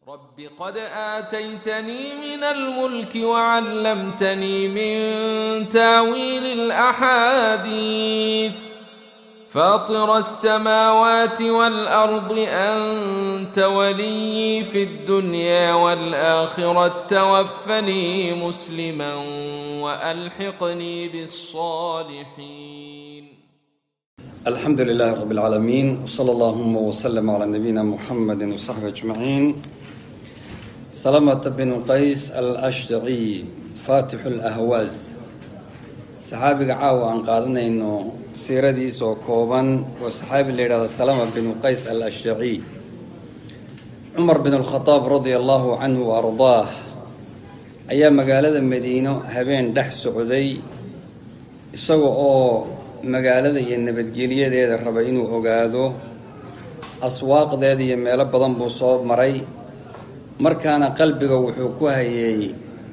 رب قد آتيتني من الملك وعلمتني من تاويل الأحاديث فاطر السماوات والأرض أنت ولي في الدنيا والآخرة توفني مسلما وألحقني بالصالحين الحمد لله رب العالمين وصلى اللهم وسلم على نبينا محمد وصحبه أجمعين سلمة بن قيس الأشجعي فاتح الأهواز saxaabiga caawa aan qaadanayno siiradiisa oo kooban waa saxaabi la yidhahdo salama binu qays al ashjaciy cumar bin alkhadaab radia allahu canhu wa ardaah ayaa magaalada madiino habeen dhex socday isaga oo magaalada iyo nabadgelyadeeda raba inuu ogaado aswaaqdeeda iyo meelo badan buu soo maray markaana qalbiga wuxuu ku hayey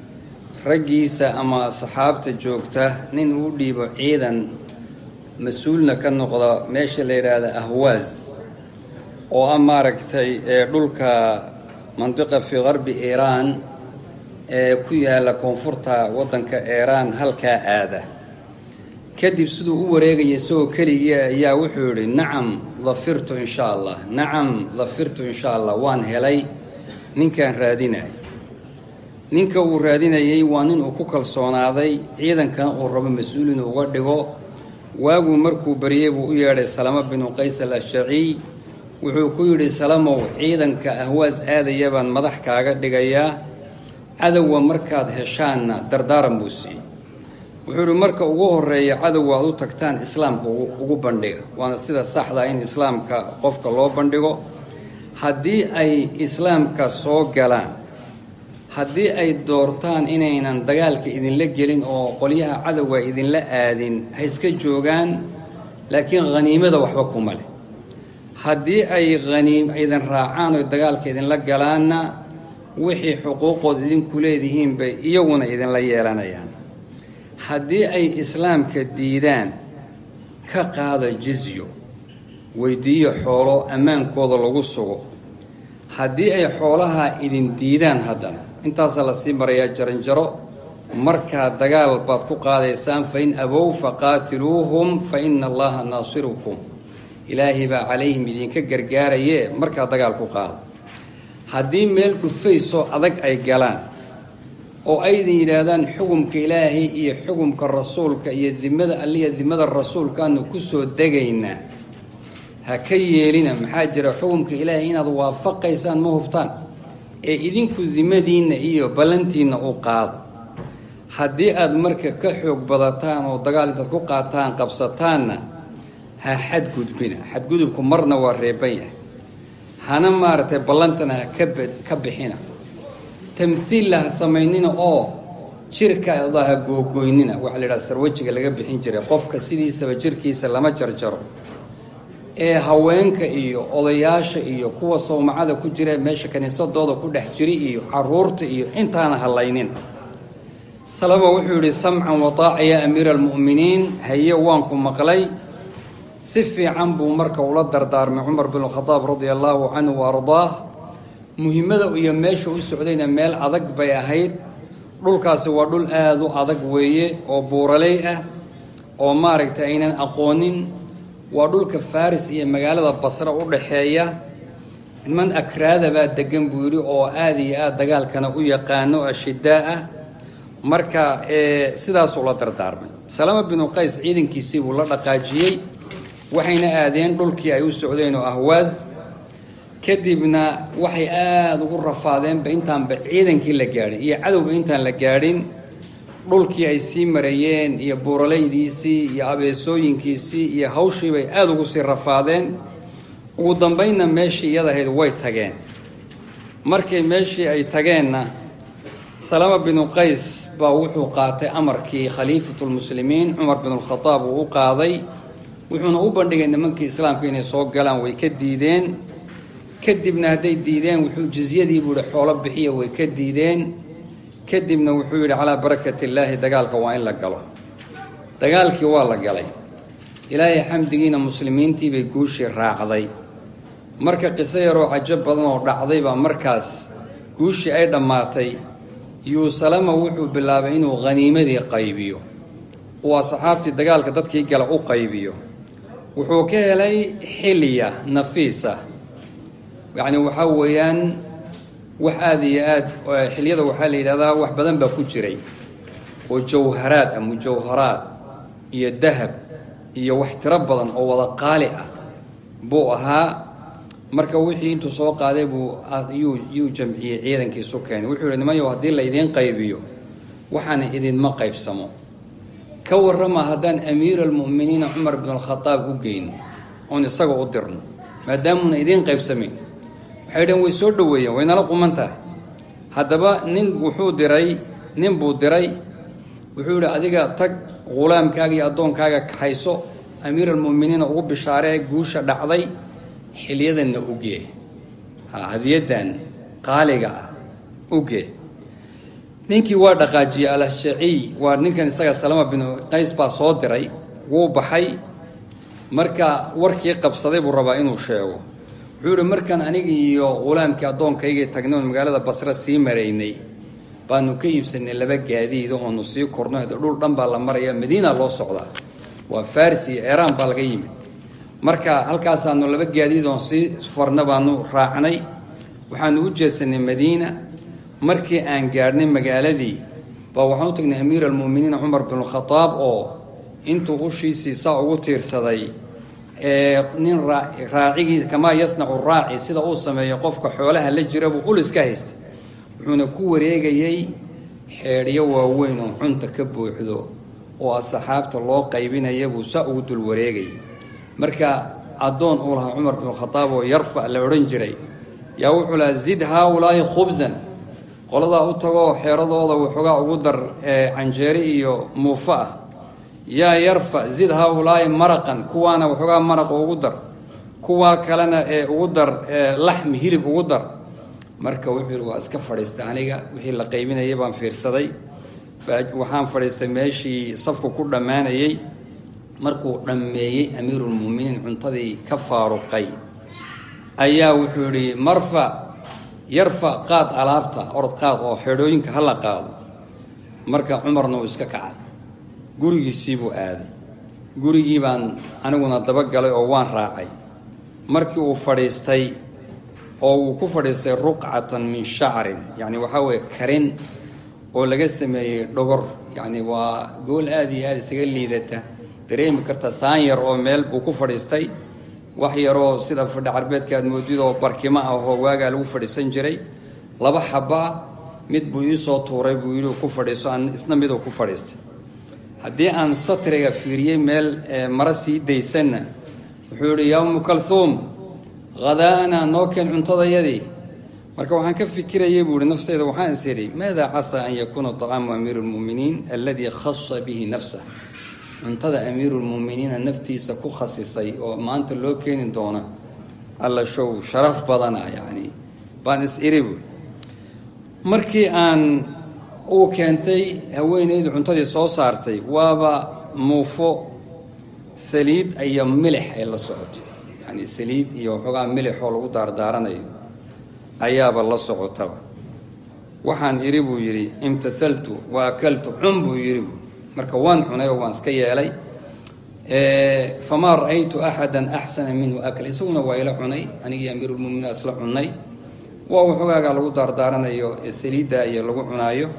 raggiisa ama saxaabta joogta nin uu dhiibo ciidan mas-uulna ka noqda meesha la yidhaahda ahwaas oo ah maaragtay ee dhulka mandiqa fii qarbi iiraan ee ku yaalla koonfurta waddanka iiraan halkaa aada kadib siduu u wareegaya isagoo keligii ayaa wuxuu yidhi nacam dafirtu insha allah nacam dafirtu insha allah waan helay ninkaan raadinay ninka uu raadinayay waa nin uu ku kalsoonaaday ciidankan uu rabo mas-uul inuu uga dhigo waaguu markuu baryey buu u yeedhay salamo binu qays al ashjaciy wuxuu ku yidhi salamow ciidanka ahwaas aadaya baan madax kaaga dhigayaa cadowga markaad heshaanna dardaaran buu siiyey wuxuu yidhi marka ugu horeeya cadowga aad u tagtaan islaamka ugu bandhiga waana sida saxdaa in islaamka qofka loo bandhigo haddii ay islaamka soo galaan haddii ay doortaan inaynan dagaalka idinla gelin oo qolyaha cadowga idinla aadin ha iska joogaan laakiin khaniimada waxba kuma leh haddii ay haniim idin raacaan oo dagaalka idinla galaanna wixii xuquuqood idinku leedihiin bay iyaguna idinla yeelanayaan haddii ay islaamka diidaan ka qaada jizyo weydiiyo xoolo ammaankooda lagu sugo haddii ay xoolaha idin diidaan haddana intaasaa lasii marayaa jaranjaro markaa dagaal baad ku qaadaysaan fa in abow faqaatiluuhum fa ina allaha naasirukum ilaahay baa calayhim idinka gargaaraye markaa dagaal ku qaada haddii meel dhufaysoo adag ay galaan oo aydin yidhaahdaan xukumka ilaahay iyo xukumka rasuulka iyo dimada alliya dimada rasuulkaanu kusoo degaynaa ha ka yeelina maxaa jira xukumka ilaahay inaad waafaqaysaan ma hubtaan ee idinku dimadiinna iyo ballantiinna u qaado haddii aad marka ka xoog badataan oo dagaal intaad ku qaataan qabsataanna ha xadgudbina xadgudubku marna waa reeban yahay hana maaragtay ballantana ha ka bixina tamhiilla ha samaynina oo jirkaada ha googoynina waxaa la yidhaha sarwajiga laga bixin jiray qofka sidiisaba jirkiisa lama jarjaro ee haweenka iyo odayaasha iyo kuwa sawmacada ku jira meesha kiniisadooda ku dhex jiri iyo caruurta iyo intaana hallaynina salama wuxuu yidhi samcan wataaca yaa amiira almu'miniin haye waanku maqlay si fiican buu marka ula dardaarmay cumar bin khadaab radia allaahu canhu wa ardaah muhimmada iyo meesha u socdayna meel adag bay ahayd dhulkaasi waa dhul aada u adag weeye oo buuraley ah oo maaragtay aynan aqoonin waa dhulka faris iyo magaalada basra u dhaxeeya niman akraada baa degan buu yidhi oo aada iyo aada dagaalkana u yaqaano ashidaa ah marka sidaasuu la dardaarmay salama binu qays ciidankiisii buu la dhaqaajiyey waxayna aadeen dhulkii ay u socdeen oo ahwaas kadibna waxay aada ugu rafaadeenba intaanba ciidankii la gaadhin iyo cadowba intaan la gaadhin dhulkii ay sii marayeen iyo buuralaydiisii iyo abeesooyinkiisii iyo hawshii bay aada ugu sii rafaadeen ugu dambaynna meeshii iyada ahayd way tageen markay meeshii ay tageenna salama binu qays baa wuxuu qaatay amarkii khaliifatulmuslimiin cumar binulkhadaab uu u qaaday wuxuuna u bandhigay nimankii islaamka inay soo galaan way ka diideen kadibna hadday diideen wuxuu jizyadii buu yihi xoolo bixiya way ka diideen kadibna wuxuu yidhi calaa barakati illaahi dagaalka waa in la galo dagaalkii waa la galay ilaahay xamdigiina muslimiintii bay guushii raacday marka qiso yaroo cajo badan oo dhacday baa markaas guushii ay dhammaatay yuu salama wuxuu bilaabay inuu haniimadii qaybiyo uu asxaabtii dagaalka dadkii gala u qaybiyo wuxuu ka helay xilya nafiisa yacni waxaa weeyaan wax aada iyo aada xilyada waxaa la yidhahdaa wax badan baa ku jiray oo jawharaad ah mujawharaad iyo dahab iyo wax tiro badan oo wada qaali ah buu ahaa marka wixii intuu soo qaaday buu yuu yuu jamciyey ciidankiisu keenay wuxuu yihi nimanyow haddii la idiin qaybiyo waxaana idinma qaybsamo ka warrama haddaan amiira almu'miniina cumar bin alkhadaab u geyno oon isaga u dirno maadaamuuna idiin qaybsamayn waxay dhaheen way soo dhoweeyeen waynala quman tahay haddaba nin wuxuu diray nin buu diray wuxuu yidhi adiga tag ghulaamkaaga iyo addoonkaaga kaxayso amiir almu'miniina ugu bishaaree guusha dhacday xilyadanna ugee ha hadiyaddan qaaliga ah ugee ninkii waa dhaqaajiyey alashaaciy waa ninkan isaga salama bin qays baa soo diray wuu baxay marka warkii qabsaday buu rabaa inuu sheego wuxuu yihi markaan aniga iyo ghulaamkii addoonkaygii tagnay oon magaalada basre sii maraynay baanu ka iibsanay laba gaadiid oonu sii korno hade dhul dhan baa la maraya madiina loo socdaa waa faris iyo eeraan baa laga yimid marka halkaasaanu laba gaadiid oon sii farna baanu raacnay waxaanu u jeedsanay madiina markii aan gaadhnay magaaladii baa waxaan u tagnay amiir almu'miniina cumar bin khadaab oo intuu ushiisii saa ugu tiirsaday nin raacigii kamaa yasnacu raaci sida uu sameeyo qofka xoolaha la jira buu ul iska haystay wuxuuna ku wareegayey xeedhyo waaweyn oo cunta ka buuxdo oo asxaabta loo qaybinaya buu saa ugu dul wareegayay marka addoon uu lahaa cumar bin khadaab oo yarfa la odhan jiray yaa wuxuu lahaa zid haaulaahi khubsan qoladaa u tagoo xeeradooda waxoogaa ugu dar canjeeri iyo muufo ah yaa yarfa zid haaulaahi maraqan kuwaana waxoogaa maraqa ugu dar kuwaa kalena ee ugu dar laxmi hilib ugu dar marka wuxuu yihi waa iska fadhiistay aniga wixii la qaybinayay baan fiirsaday waxaan fadhiistay meeshii safku ku dhammaanayey markuu dhammeeyey amiirulmu'miniin cuntadii ka faaruqay ayaa wuxuu yihi marfa yarfa qaad alaabta orod qaad oo xeedhooyinka hala qaado marka cumarna uu iska kacay gurigiisii buu aaday gurigii baan aniguna dabagalay oo waan raacay markii uu fadhiistay oo uu ku fadhiistay ruqcatan min shacrin yacni waxaa weeye karin oo laga sameeyey dhogor yacni waa gool aada iyo aada isaga liidata dareemi karta saan yar oo meel buu ku fadhiistay wax yaroo sida fadhi carbeedka aad moodid oo barkimo ah oo waagaa lagu fadhiisan jiray laba xabaa mid buu iisoo tuuray buu yidhi ku fadhiiso aan isna miduu ku fadhiistay haddii aan satriga fiiriyey meel maro sii daysanna wuxuu yidhi yaa umu kalhuum hadaana noo keen cuntadayadii marka waxaan ka fikirayay buu ihi nafteyda waxaan is idhi maada casaa an yakuuna طacaamu amiiru اlmu'miniin aladii khasa bihi nafsah cuntada amiiruulmu'miniina naftiisa ku khasisay oo maanta loo keeni doona alla show sharaf badana yacni baan is iri buui markii aan uu keentay haweenaydu cuntadii soo saartay waaba muufo saliid iyo milix ay la socoto yacni saliid iyo waxoogaa milixoo lagu daardaaranayo ayaaba la socotaba waxaan idhi buu yidhi imtathaltu wa akaltu cun buu yidhi buu marka waan cunay oo waan iska yeelay famaa ra'aytu axada axsana minhu akla isaguna waa ila cunay anigii amiirulmuminiin isla cunnay waa waxoogaagaa lagu daardaaranayo ee saliidda iyo lagu cunaayo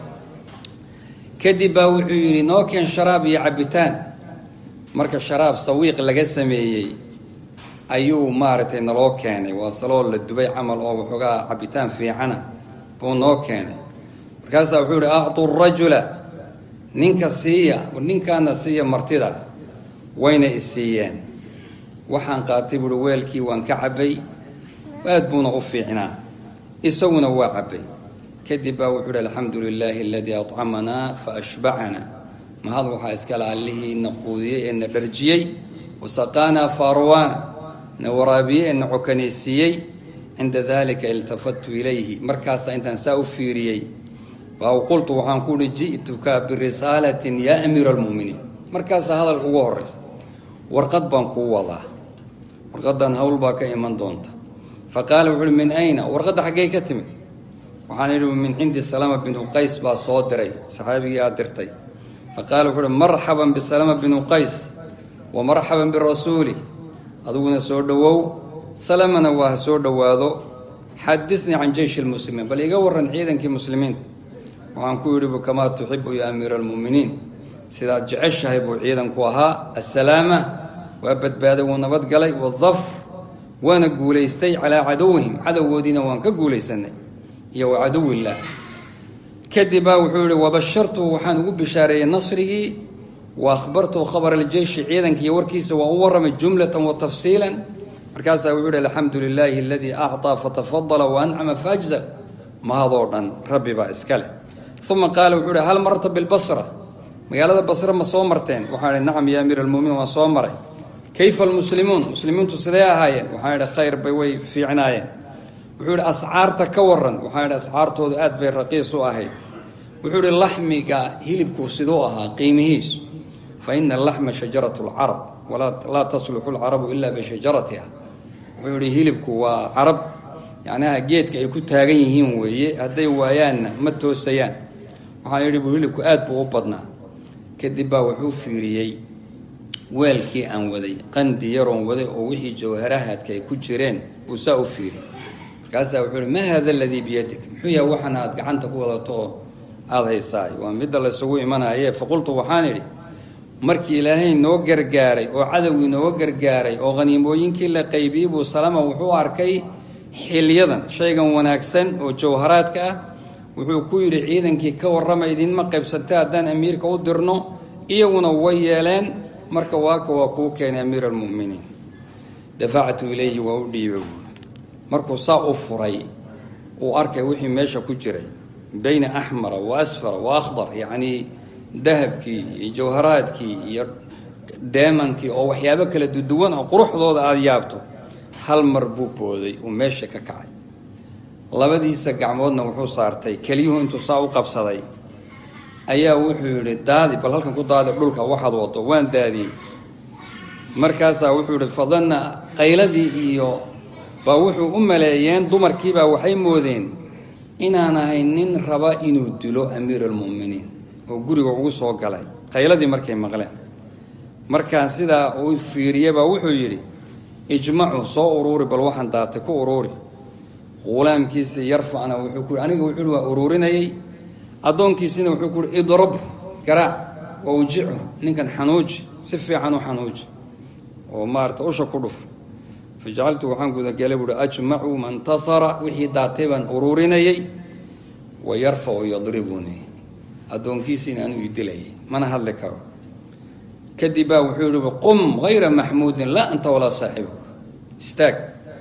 kadib baa wuxuu yidhi noo keen sharaab iyo cabitaan marka sharaab sawiiq laga sameeyey ayuu maaragtay naloo keenay waa saloo la dubay camal oo waxoogaa cabitaan fiicana buu noo keenay markaasaa wuxuu yihi acdu rajula ninka siiya ninkaana siiya martida wayna isiiyeen waxaan qaatay buuhi weelkii waan ka cabbay aad buuna u fiicnaa isaguna waa cabbay kadib baa wuxuu yihi alxamdu lilaahi aladii accamanaa fa ashbacanaa mahad waxaa iskale allihii na quudiyey ee na dharjiyey wasaqaanaa faarwaana na waraabiyey ee na cokanaysiiyey cinda dalika iltafattu ilayhi markaasaa intaan saa u fiiriyey baa qultu waxaan ku uhi ji'tuka birisaalatin yaa amiira almu'miniin markaasaa hadal ugu horraysa warqad baan kuu wadaa warqaddan hawl baa ka iman doonta fa qaala wuxu uhi min ayna warqadda xaggey ka timid waxaan idhi min cindi salama binu qays baa soo diray saxaabigii aad dirtay fa qaala wuxuu uhi marxaban bisalama binu qays wa marxaban birasuuli adiguna soo dhowow salamana waa ha soo dhowaado xadinii can jeyshi lmuslimiin bal iga warran ciidankii muslimiinta waxaan ku yidhi bu kamaa tuxibu ya amiira almu'miniin sidaad jeceshahay buu ciidanku ahaa assalaama waa badbaaday wuu nabadgalay wadafr waana guulaystay calaa cadowihim cadowgoodiina waan ka guulaysanay iyo wa cadowillaah kadib baa wuxuu yihi wabashartuhu waxaan ugu bishaareeyey nasrigii wa akhbartuhu khabar aljeyshi ciidanka iyo warkiisa waa u warramay jumlatan wa tafsiilan markaasaa wuxuu yihi alxamdu lilaahi aladii acطaa fatafadala wa ancama faajzal mahadoo dhan rabbi baa iska leh uma qaala wuxuu ihi hal marta bilbasra magaalada basre ma soo marteen waxaan idhi nacam ya amiir almuminiin waan soo maray kayfa almuslimuun muslimiintu sidee ahaayeen waxaan idhi khayr bay way fiicnaayeen wuxuu idhi ascaarta ka waran waxaan idhi ascaartoodu aad bay raqiis u ahayd wuxuu idhi laxmiga hilibku siduu ahaa qiimihiisu fa ina alaxma shajaratu lcarab walaa tasluxu lcarabu ilaa bishajaratiha wuxuu idhi hilibku waa carab yacnaha geedka ay ku taagan yihiin weeye hadday waayaanna ma toosayaan waxaan idhi buu hilibku aad buu u badnaa kadib baa wuxuu fiiriyey weelkii aan waday qandi yaroon waday oo wixii jawharahaadka ay ku jireen buu saa u fiiriyey markaasaa wuxuu ihi maa haada aladii biyadik muxuu yahay waxan aad gacanta ku wadato oo aada haysaay waa midda laysugu imanaye faqultu waxaan idhi markii ilaahay noo gargaaray oo cadowgii nooga gargaaray oo khaniimooyinkii la qaybiyey buu salama wuxuu arkay xilyadan shaygan wanaagsan oo jawharaadka ah wuxuu ku yidhi ciidankii ka warrama idinma qaybsantay haddaan amiirka u dirno iyaguna way yeeleen marka waaka waa kuu keenay amiir almu'miniin dafactu ilayhi waa u dhiibay markuu saa u furay uu arkay wixii meesha ku jiray bayna axmara wa asfara wa akhdar yacnii dahabkii iyo jawharaadkii iyo deemankii oo waxyaabo kala duduwan oo quruxdooda aada yaabto hal mar buu booday uu meesha ka kacay labadiisa gacmoodna wuxuu saartay keliyuhu intuu saa u qabsaday ayaa wuxuu yidhi daadi bal halkan ku daadi dhulka waxaad wado waan daadiyey markaasaa wuxuu yidhi fadanna qayladii iyo baa wuxuu u maleeyeen dumarkiibaa waxay moodeen inaan ahay nin raba inuu dilo amiir almu'miniin oo guriga ugu soo galay qayladii markay maqleen markaa sidaa uu fiiriye baa wuxuu yidhi ijmacu soo uruuri bal waxaan daatay ku uruuri hulaamkiisii yarfacna wuxuu ku aniga wuxuu waa uruurinayay addoonkiisina wuxuu ku uhi idrab garaac wa ujicu ninkan xanuuji si fiican u xanuuji oo maarata usha ku dhuf fajacaltu waxaan gudagelay buuhi ajmacu man tahara wixii daatay baan uruurinayay wa yarfacu yadribuni addoonkiisiina anuu idilayay mana hadli karo kadib baa wuxuu yihi qum hayra maxmuudin laa anta walaa saaxibuka istaag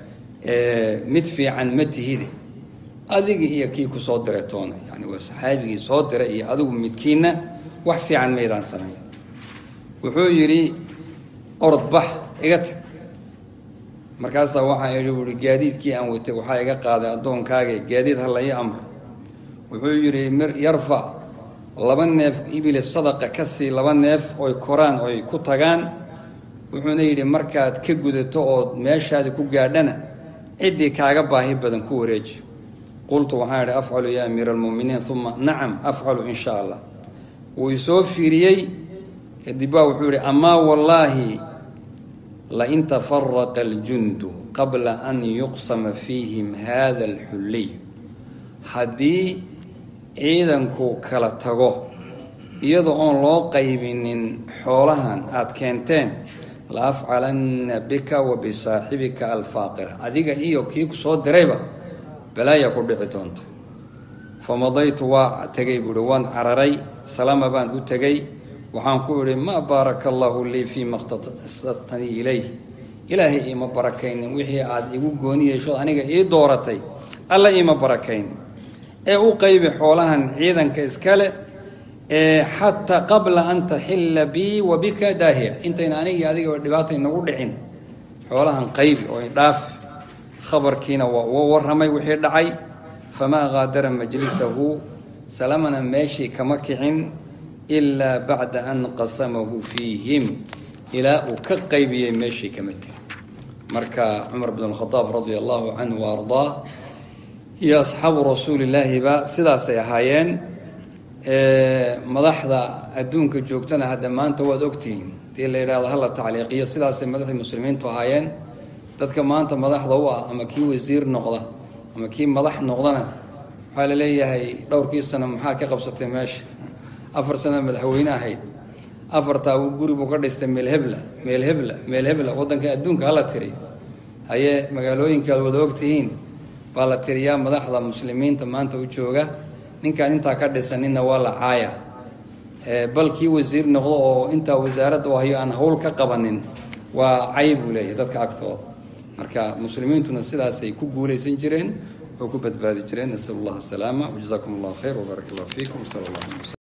mid fiican ma tihide adigi iyo kii ku soo diray toona yani waa saxaabigii soo diray iyo adigu midkiinna wax fiican maydaan samayn wuxuu yidhi orod bax iga tag markaasaa waxaan idhi uhi gaadiidkii aan watay waxaa iga qaaday addoonkaage gaadiid ha la ii amro wuxuu yidhi yarfac laba neef ibili sadaqa ka sii laba neef oy koraan oy ku tagaan wuxuuna yidhi markaad ka gudato ood meeshaadi ku gaadhana ciddii kaaga baahi badan ku wareeji qultu waxaan idhi afcalu yaa amiira almu'miniin uma nacam afcalu in sha allah wuu isoo fiiriyey kadib baa wuxuu yidhi amaa wallaahi lain tafaraqa aljundu qabla an yuqsama fiihim hada alxulliy haddii ciidanku kala tago iyadoo oon loo qaybinin xoolahan aada keenteen la afcalanna bika wa bisaaxibika alfaaqira adiga iyo kii ku soo dirayba balaaya ku dhici doonta famadaytu waa tegay buuhi waan cararay salama baan u tegey waxaan ku idhi maa baaraka allaahu lii fii ma khtasastanii ilayh ilaahay iima barakaynin wixii aada igu gooni yeeshood aniga ii dooratay alla iima barakayn ee u qaybi xoolahan ciidanka iskale ee xataa qabla an taxilla bii wa bika daahiya intayna anigii adiga dhibaata inagu dhicin xoolahan qaybi oo idhaaf khabarkiina waa uga warramay wixii dhacay famaa qaadara majlisahu salamana meeshii kama kicin ilaa bacda an qasamahu fiihim ilaa uu ka qaybiyey meeshii kama tegin marka cumar bn khadaab radia allahu canhu wa ardaa iyo asxaabu rasuulillaahiba sidaasay ahaayeen madaxda adduunka joogtana hadda maanta waad ogtihiin hadii la yidhahdo hala tacliiqiyo sidaasay madaxdii muslimiintu ahaayeen dadka maanta madaxda u ah ama kii wasiir noqda ama kii madax noqdana waxaa la leeyahay dhowrkii sano maxaa ka qabsatay meesha afar sano madaxweyne ahayd afartaa guri buu ka dhistay meelhebla meelhebla meelhebla waddanka adduunka hala tiriyo hayee magaalooyinka aad wada ogtihiin baa la tiriyaa madaxda muslimiinta maanta u jooga ninkaan intaa ka dhisaninna waa la caaya bal kii wasiir noqdo oo intaa wasaaradda u hayo aan hawl ka qabanin waa cay buu leeyahay dadka agtooda marka muslimiintuna sidaasay ku guulaysan jireen oo ku badbaadi jireen nasal allah asalaama wajazaakum allah khayr wbaarak allah fiikum sal allah alay wslam